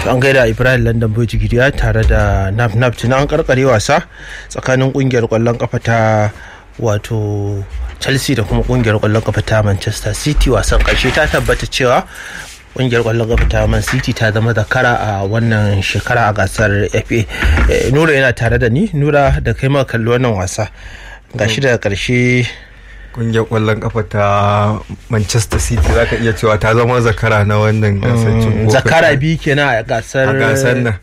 an gaida ibrahim london boji gidiya tare da naf naf tuna an karkare wasa tsakanin kungiyar kwallon kafa ta wato chelsea da kuma kungiyar kwallon kafa ta manchester city wasan karshe ta tabbata cewa kungiyar kwallon kafa ta man city ta zama zakara a wannan shekara a gasar fa nura yana tare da ni nura da kai ma kalli wannan wasa gashi daga karshe kungiyar kwallon kafa ta manchester city za ka iya cewa ta zama zakara na wannan gasar cin zakara biyu kenan a gasar a gasar nan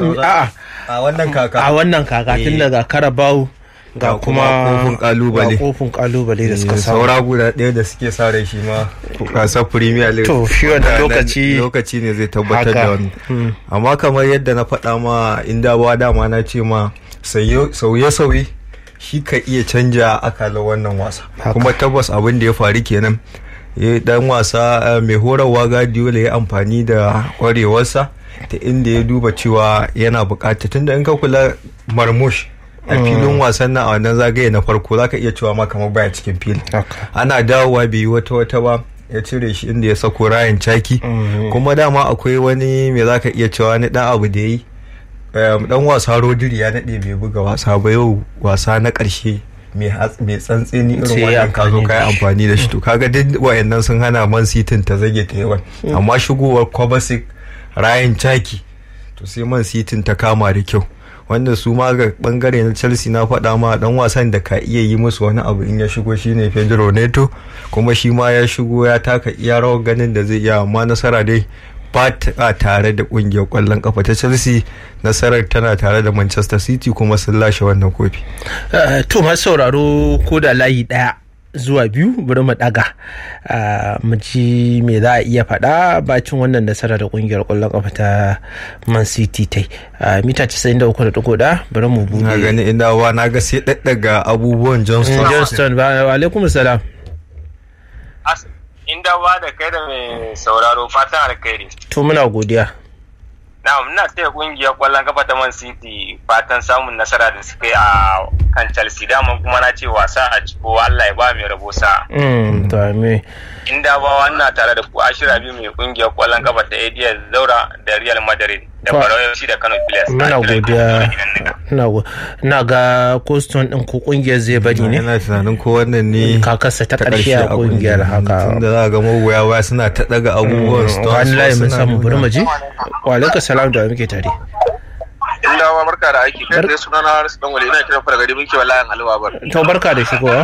a a wannan kaka a wannan kaka tun daga carabao ga kuma kofin kalubale ga kofin kalubale da suka samu saura guda ɗaya da suke sa rai shi ma gasar premier league to shi wanda lokaci lokaci ne zai tabbatar da haka. wani amma kamar yadda na faɗa ma inda ba dama na ce ma sauye-sauye shi ka iya canja akalar wannan wasa Haka. kuma tabbas abin da ya faru kenan ya dan wasa eh, mai horarwa Guardiola ya amfani da kwarewarsa ta inda ya duba cewa yana bukata tunda in ka kula marmush a filin wasan nan a wannan zagaye na farko zaka iya cewa ma kamar baya cikin filin haka ana dawowa bai yi wata wata ba ya cire shi inda ya sako rayan caki kuma dama akwai wani me zaka iya cewa ni dan abu da yi um, dan wasa rodiri ya nade bai buga wasa ba yau wasa na karshe mai hats- mai tsantseni Sai irin ya wannan ka zo amfani ka da yi shi. amfani da shi to kaga duk wayannan sun hana man city ta zage ta yawan amma shigowar Kovacic rayan caki to sai man city ta kama da kyau wanda su ma ga bangare na chelsea na faɗa ma dan wasan da ka iya yi musu wani abu in ya shigo shine pedro neto kuma shi ma ya shigo ya taka iya rawar ganin da zai iya amma nasara dai ba ta tare da kungiyar kwallon kafa ta chelsea nasarar tana tare da manchester city kuma sun lashe wannan kofi Eh, to masu sauraro ko da layi daya zuwa biyu bari mu daga Ah, mu ji me za a iya faɗa bacin wannan nasara da kungiyar kwallon kafa ta man city ta yi Ah, mita 93.1 bari mu na bude gani inda wa na ga sai daddaga abubuwan johnston johnston ba wa alaikum salam As- inda ba da kai da mai sauraro fatan alkhairi to muna godiya na muna taya kungiyar kwallon kafa ta man city fatan samun nasara da suka yi a kan chelsea dama kuma na ce wasa a ciko allah ya ba mai rabo sa Mm, to me inda ba wannan tare da ku ashira biyu mai kungiyar kwallon kafa ta ads zaura da real madrid da Fa- barawa FC da kano pilas muna godiya ina go- ina ga koston din ko kungiyar zai bari ne ina tunanin ko wannan ne kakarsa ta karshe a kungiyar haka tunda za a ga magoya baya suna ta daga abubuwan Stones, wani layi mun suna samu nuna- bari mu je wa alaikum salam da muke tare inda wa barka da aiki kai tsaye suna na Harisu dan wale ina kiran fara gari muke wallahi alwa bar to barka da shigowa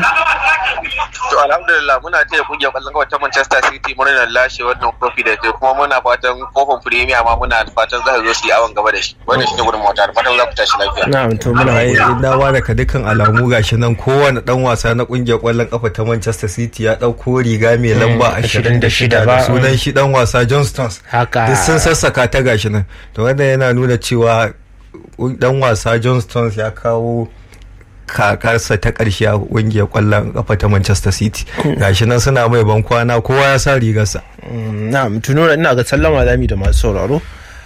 to alhamdulillah muna taya kungiyar kwallon kafa ta Manchester City muna lashe wannan kofi da ke kuma muna fatan kofin Premier ma muna fatan za su zo su yi awon gaba da shi wannan shine gudun mota da fatan za ku tashi lafiya na'am to muna ai godiya in dawa daga dukkan alamu gashi nan kowane dan wasa na kungiyar kwallon kafa ta Manchester City ya dauko riga mai lamba 26 ba. da sunan shi dan wasa John Stones haka duk sun sassaka ta gashi nan to wannan yana nuna cewa dan wasa John Stones ya kawo kakarsa ta ƙarshe a ƙungiyar ƙwallon kafa ta Manchester City gashi nan suna mai ban kwana kowa ya sa rigarsa Mm, na'am tuno ina ga sallama zami da masu sauraro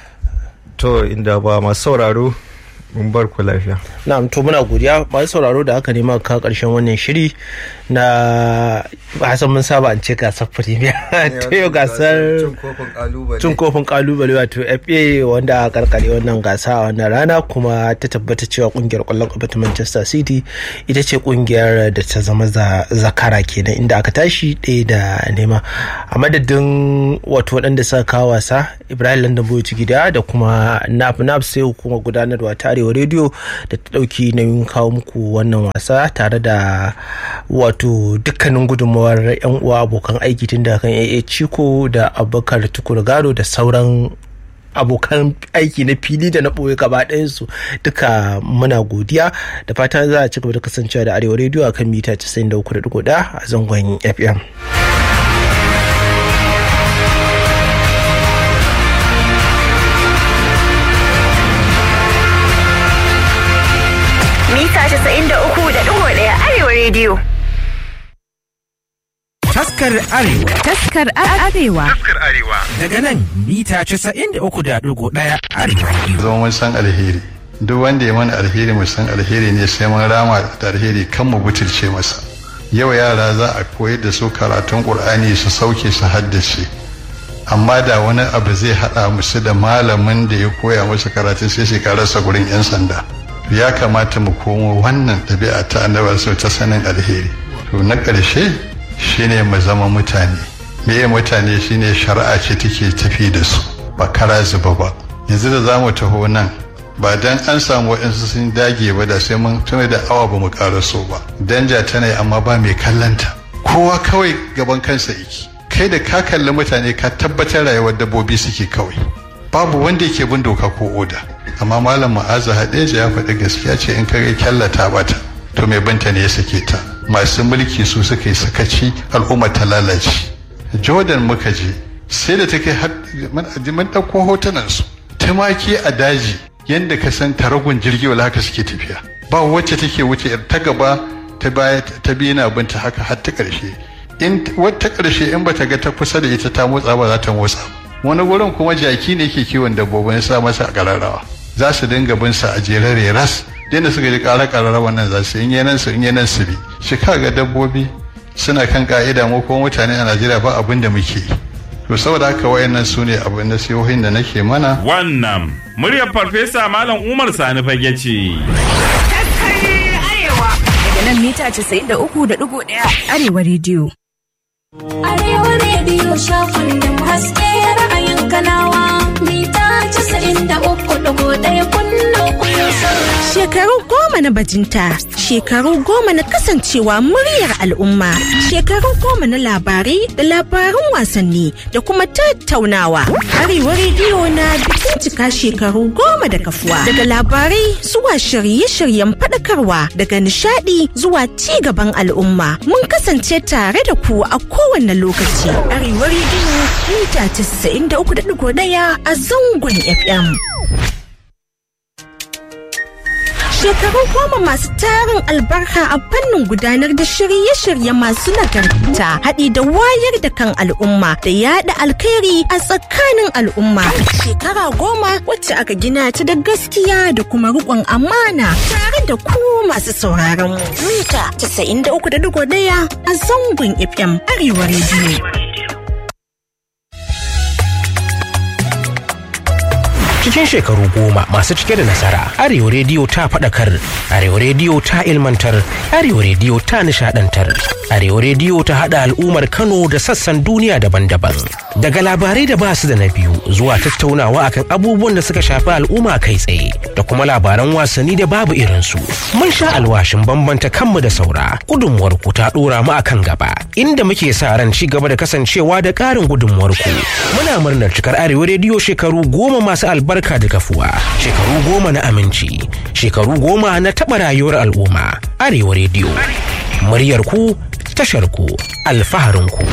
to inda ba masu sauraro mun bar ku lafiya na'am to muna godiya masu sauraro da haka ne ma ka karshen wannan shiri na hasan mun saba an ce gasar premier to yau gasar cin kofin kalubale wato fa wanda a karkare wannan gasa a wannan rana kuma ta tabbata cewa kungiyar kwallon kafa ta manchester city ita ce kungiyar da ta zama za- zakara kenan inda aka tashi ɗaya da nema a madadin wato waɗanda suka kawo wasa ibrahim london boy gida da kuma nap nap sai hukumar gudanarwa ta arewa rediyo da ta ɗauki nauyin kawo muku wannan wasa tare da wato dukkanin gudunmawar yan uwa abokan aiki tun daga kan AA Chico da Abubakar Tukur Gado da sauran abokan aiki na fili da na ɓoye gaba ɗayansu duka muna godiya da fatan za a ci gaba da kasancewa da arewa rediyo akan mita 93.1 a zangon fm mita 93.1 Arewa Radio. Taskar Arewa Taskar Arewa. daga nan mita 93.1 Arewa Radio. zo mun san alheri duk wanda ya mana alheri mu san alheri ne sai mun rama da alheri kan mu butulce masa yau yara za a koyar da su karatun qur'ani su sauke su haddace amma da wani abu zai haɗa musu da malamin da ya koya musu karatu sai su rasa gurin 'yan sanda ya kamata mu komo wannan ɗabi'a ta annabar sau ta sanin alheri to na ƙarshe shine mu zama mutane meye mutane shine shari'a ce take tafi da su ba kara zuba ba yanzu da za mu taho nan ba dan an samu waɗansu sun dage ba da sai mun tuna da awa ba mu so ba danja tana yi amma ba mai kallanta kowa kawai gaban kansa yake kai da ka kalli mutane ka tabbatar rayuwar dabbobi suke kawai babu wanda yake bin doka ko oda amma malam ma'aza hadeja ya faɗi gaskiya ce in kare kyallata bata to mai binta ne ya sake ta masu mulki su suka yi sakaci al'umma ta lalace jordan muka je sai da ta kai mun ɗauko hotunan su tumaki a daji yadda ka san taragun jirgi wala haka suke tafiya ba wacce take wuce ta gaba ta baya ta biyu na binta haka har ta ƙarshe in wata ƙarshe in bata ga ta kusa da ita ta motsa ba za ta motsa wani gurin kuma jaki ne ke kiwon dabbobin sa masa ƙararrawa za su dinga bin sa a jerare ras da suka ji ƙara ƙararrawa nan za su in yanan su in yanan su bi shi ga dabbobi suna kan ka'ida mu kuma mutane a Najeriya ba abin da muke yi to saboda haka wayannan su ne abin nasihohin da nake mana wannan muryar farfesa malam umar sani fage ce daga nan mita 93.1 arewa rediyo arewa rediyo shafin da haske ra'ayin kanawa mita 93.1 kullum kullum Shekaru goma na bajinta, shekaru goma na kasancewa muryar al'umma, shekaru goma na labarai da labarun wasanni da kuma tattaunawa. Arewa rediyo na bikin cika shekaru goma da kafuwa. Daga labarai zuwa shirye-shiryen faɗakarwa daga nishadi zuwa ci gaban al'umma. Mun kasance tare da ku a kowane lokaci. Arewa rediyo mita 93.1 a zangon FM. shekaru goma masu tarin albarka a fannin gudanar da shirye-shirye masu nagarta haɗi da wayar da kan al'umma da yada alkhairi a tsakanin al'umma shekara goma wacce aka gina ta da gaskiya da kuma riƙon amana tare da ku masu sauraron mu mita 93.1 a zangon fm arewa rediyo cikin shekaru goma masu cike da nasara arewa rediyo ta faɗakar arewa rediyo ta ilmantar arewa rediyo ta nishadantar arewa rediyo ta haɗa al'ummar kano da sassan duniya daban-daban daga labarai da basu da na biyu zuwa tattaunawa akan abubuwan da suka shafi al'umma kai tsaye da kuma labaran wasanni da babu irinsu mun sha alwashin bambanta kanmu da saura gudunmuwar ku ta ɗora mu akan gaba inda muke sa ran ci gaba da kasancewa da ƙarin gudunmuwar ku muna murnar cikar arewa rediyo shekaru goma masu albarka albarka da kafuwa shekaru goma na aminci shekaru goma na taɓa rayuwar al'umma arewa rediyo muryar ku tashar ku alfaharin ku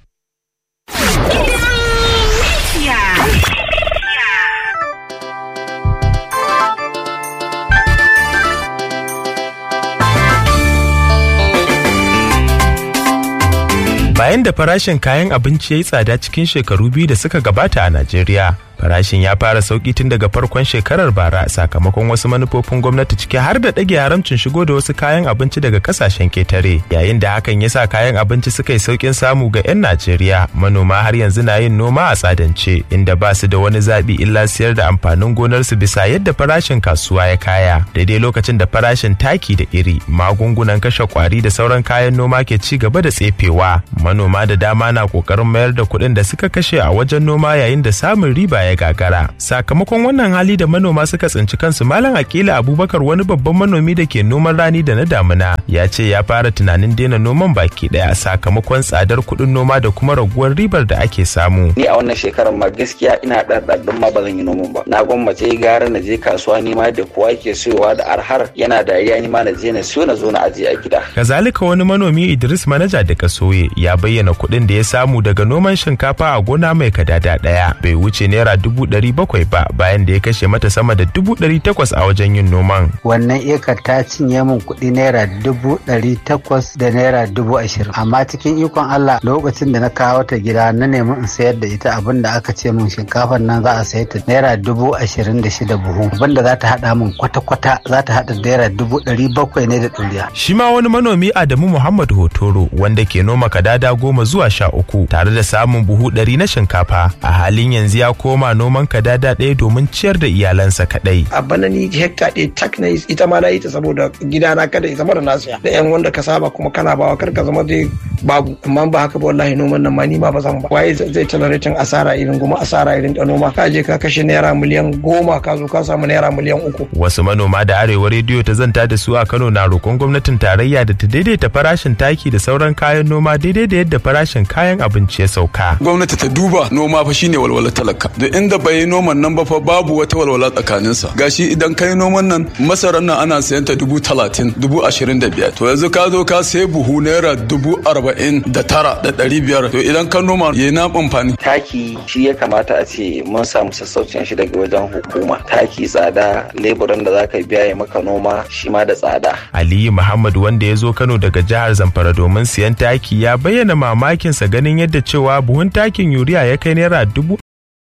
bayan da farashin kayan abinci ya yi tsada cikin shekaru biyu da suka gabata a Najeriya. Farashin ya fara sauki tun daga farkon shekarar bara sakamakon wasu manufofin gwamnati ciki har da ɗage haramcin shigo da wasu kayan abinci daga kasashen ketare. Yayin da hakan ya sa kayan abinci suka yi saukin samu ga 'yan Najeriya, manoma har yanzu na yin noma a tsadance inda ba su da wani zaɓi illa siyar da amfanin gonarsu bisa yadda farashin kasuwa ya kaya. Daidai lokacin da farashin taki da iri, magungunan kashe kwari da sauran kayan noma ke ci gaba da tsefewa. Manoma da dama na ƙoƙarin mayar da kuɗin da suka kashe a wajen noma yayin da samun riba ya gagara sakamakon wannan hali da manoma suka tsinci kansu malam akila abubakar wani babban manomi da ke noman rani da na damuna ya ce ya fara tunanin daina noman baki daya sakamakon tsadar kuɗin noma da kuma raguwar ribar da ake samu ni a wannan shekarar ma gaskiya ina ɗarɗarɗin ma ba zan yi noman ba na gwammace gara na je kasuwa ni ma da kowa ke siyowa da arhar yana dariya ni ma na je na siyo na zo na ajiye a gida kazalika wani manomi idris manaja da kasoye ya bayyana kuɗin da ya samu daga noman shinkafa a gona mai kadada ɗaya bai wuce naira dubu ɗari bakwai ba bayan da ya kashe mata sama da dubu ɗari takwas a wajen yin noman. Wannan ekar ta cinye min kuɗi naira dubu ɗari takwas da naira dubu ashirin. Amma cikin ikon Allah lokacin da na kawo ta gida na nemi in sayar da ita abin da aka ce min shinkafar nan za a sayi ta naira dubu ashirin da shida buhu. Abin da za ta haɗa min kwata-kwata za ta haɗa naira dubu ɗari bakwai ne da ɗoriya. Shi ma wani manomi Adamu Muhammad Hotoro wanda ke noma kadada goma zuwa sha uku tare da samun buhu ɗari na shinkafa a halin yanzu ya koma noman kadada ɗaya domin ciyar da iyalansa kaɗai. A bana ni hekta ɗaya tak na ita ma na yi ta saboda gidana kada ya zama da nasiya da yan wanda ka saba kuma kana bawa kar ka zama dai babu amma ba haka ba wallahi noman nan ma ni ma ba zan ba waye zai tolerating asara irin goma asara irin da noma ka je ka kashe naira miliyan goma ka zo ka samu naira miliyan uku. Wasu manoma da arewa rediyo ta zanta da su a Kano na roƙon gwamnatin tarayya da ta daidaita farashin taki da sauran kayan noma daidai da yadda farashin kayan abinci ya sauka. Gwamnati ta duba noma fa shine walwalar talaka. Da inda bai yi noman nan ba fa babu wata walwala tsakaninsa. Gashi idan kai noman nan masarar nan ana sayan ta dubu talatin dubu ashirin da biyar. To yanzu ka zo ka sai buhu naira dubu arba'in da tara da ɗari biyar. To idan ka noma ya na amfani. Taki shi ya kamata a ce mun samu sassaucin shi daga wajen hukuma. Taki tsada leburan da zaka biya ya maka noma shi ma da tsada. Aliyu Muhammad wanda ya zo Kano daga jihar Zamfara domin siyan taki ya bayyana mamakinsa ganin yadda cewa buhun takin yuriya ya kai naira dubu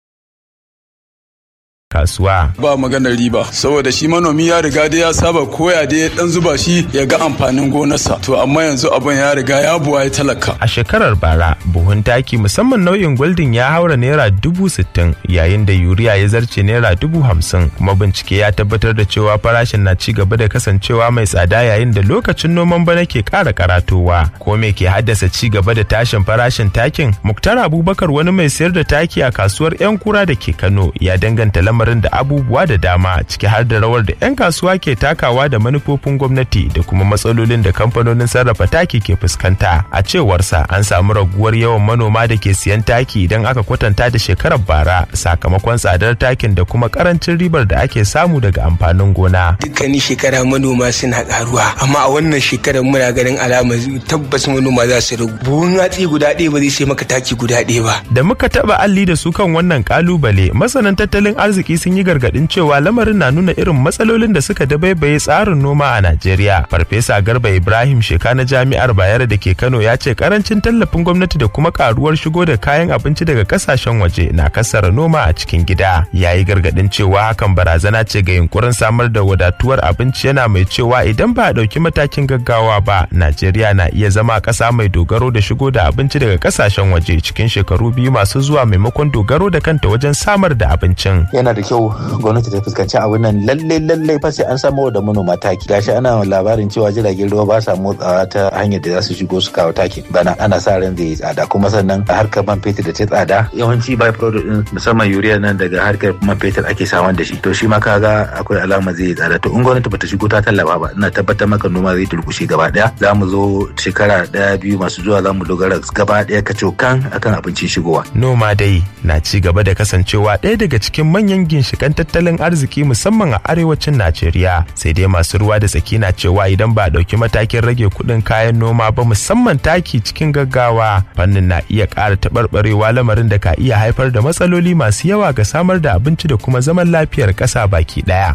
kasuwa. Ba maganar riba saboda shi manomi ya riga da ya saba koya da ya dan zuba shi ya ga amfanin gonarsa to amma yanzu abin ya riga ya buwa ya talaka. A shekarar bara buhun taki musamman nau'in goldin ya haura naira dubu sittin yayin da yuriya ya zarce naira dubu hamsin kuma bincike ya tabbatar da cewa farashin na ci gaba da kasancewa mai tsada yayin da lokacin noman bana ke ƙara karatowa. Ko me ke haddasa ci gaba da tashin farashin takin? Muktar Abubakar wani mai sayar da taki a kasuwar 'yan kura da ke Kano ya danganta lamarin da abubuwa da dama ciki har da rawar da 'yan kasuwa ke takawa da manufofin gwamnati da kuma matsalolin da kamfanonin sarrafa taki ke fuskanta a cewarsa an samu raguwar yawan manoma da ke siyan taki idan aka kwatanta da shekarar bara sakamakon tsadar takin da kuma karancin ribar da ake samu daga amfanin gona dukkanin shekara manoma suna karuwa amma a wannan shekarar muna ganin alama tabbas manoma za su ragu buhun hatsi guda ɗaya ba zai sai maka taki guda ɗaya ba da muka taba alli da su kan wannan kalubale masanan tattalin arziki sun yi gargadin cewa lamarin na nuna irin matsalolin da suka dabaibaye tsarin noma a Najeriya. Farfesa Garba Ibrahim Sheka na Jami'ar Bayero da ke Kano ya ce karancin tallafin gwamnati da kuma karuwar shigo da kayan abinci daga kasashen waje na kasara noma a cikin gida. Ya yi gargadin cewa hakan barazana ce ga yunkurin samar da wadatuwar abinci yana mai cewa idan ba a ɗauki matakin gaggawa ba, Najeriya na iya zama ƙasa mai dogaro da shigo da abinci daga kasashen waje cikin shekaru biyu masu zuwa maimakon dogaro da kanta wajen samar da abincin. Yana da kyau gwamnati ta fuskanci abin nan lalle lalle fa sai an samu da manoma taki gashi ana labarin cewa jiragen ruwa ba sa motsawa ta hanyar da za su shigo su kawo taki bana ana sa ran zai tsada kuma sannan a harkar man fetur da ta tsada yawanci by product din musamman urea nan daga harkar man fetur ake saman da shi to shi ma kaga akwai alama zai tsada to in gwamnati bata shigo ta tallafa ba ina tabbatar maka noma zai turkushe gaba daya za mu zo shekara daya biyu masu zuwa za mu dogara gaba daya kacokan akan abincin shigowa noma dai na ci gaba da kasancewa ɗaya daga cikin manyan ginshikan tattalin arziki musamman a arewacin Najeriya sai dai masu ruwa da tsaki na cewa idan ba a ɗauki matakin rage kuɗin kayan noma ba musamman taki cikin gaggawa fannin na iya ƙara taɓarɓarewa lamarin da ka iya haifar da matsaloli masu yawa ga samar da abinci da kuma zaman lafiyar ƙasa baki ɗaya.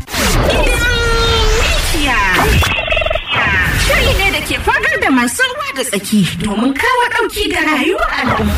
Shiri ne da ke fagar da masu ruwa da tsaki domin kawo ɗauki ga rayuwar al'umma.